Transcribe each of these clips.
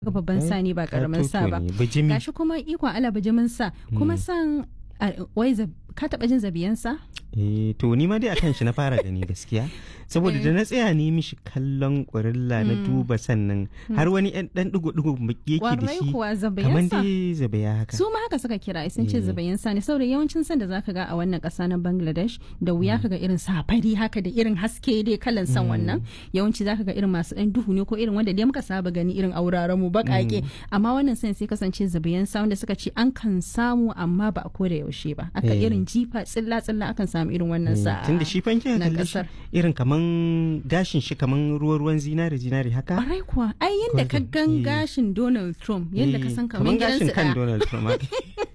ga babban sa ne ba karamin sa ba bijimi gashi kuma ikon ala bijimin sa kuma san a- wai zab- ka taba jin zabiyan sa eh to ni ma dai akan shi na fara gani gaskiya saboda da na tsaya ne mishi kallon ƙurilla na duba sannan har wani ɗan ɗan digo-digo yake da warai shi kuwa kamar zabiyan sa dai zabaya haka su ma haka suka kira sun ce Eh. zabayin sa ne saboda yawancin san da zaka ga a wannan kasa na Bangladesh da wuya kaga irin safari haka da irin haske dai kalan san wannan yawanci zaka ga irin masu dan duhu ne ko irin wanda dai muka saba gani irin auraren mu bakake amma wannan san sai kasance zabayin sa wanda suka ce an kan samu amma ba a koda yaushe ba aka Eh. irin jifa tsilla tsilla akan samu irin wannan sa tun da shi fanke na kalle shi kasar. irin kaman gashin shi kaman ruwa-ruwan zinari zinari haka Kwarai kuwa ai yadda ka gan Eh. gashin Donald Trump yadda ka Eh, san kaman gashin gidansu kan ɗaya. Donald Trump haka.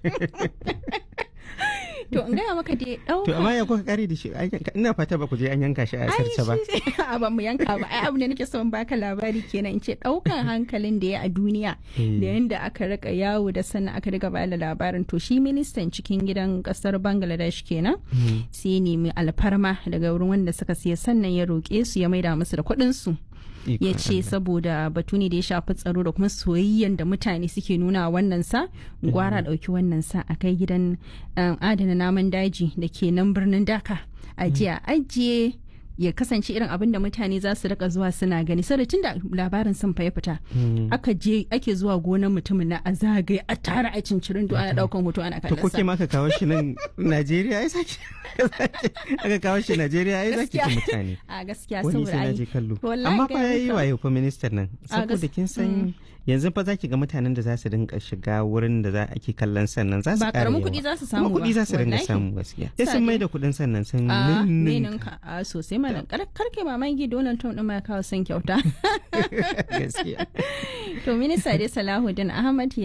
to in gaya maka dai to ɗauka amma ya kuka kare da shi Ai, ina fata ba ku je an yanka shi a asarce ba a ba mu yanka ba ai abu ne nake son baka labari kenan in ce daukan hankalin da ya a duniya Eh. da yanda aka rika yawo da sannan aka riga bada labarin to shi ministan cikin gidan kasar Bangladesh kenan sai ya nemi alfarma daga wurin wanda suka siya sannan ya roƙe su ya maida musu da kuɗin su ya Ikon ce Allah. saboda batu ne da ya shafi tsaro da kuma soyayyen da mutane suke nuna wa wannan sa gwara ɗauki wannan sa a kai gidan um, adana namun daji da ke nan birnin daka a jiya ajiye ya kasance irin abin da mutane za su rika zuwa suna gani sai tun da labarin sun fa ya fita Hmm. aka je ake zuwa gonar mutumin na a zagaye a tara a cincirin ana daukan hoto ana to kallon ko ke sa ma aka kawo shi nan Najeriya ai saki aka kawo shi Najeriya ai zaki Gaskiya. ki mutane a gaskiya wani saboda sai na ai je kallo wallahi amma ga fa yayi maka. wayo fa ministan nan A gas- saboda kin san yanzu fa zaki ga mutanen da za su dinka shiga wurin da za ake kallon sannan za su Ba ƙara karamin yawa. kuɗi za su samu kuma kuɗi ba, za su dinga wallahi. samu gaskiya sai Sa sun dai- mai da kuɗin sannan sun a ninninka. meninka a sosai mana kar kar kai mamaki Donald Trump din ma ya kawo son kyauta gaskiya to minista dai Salahuddin Ahmad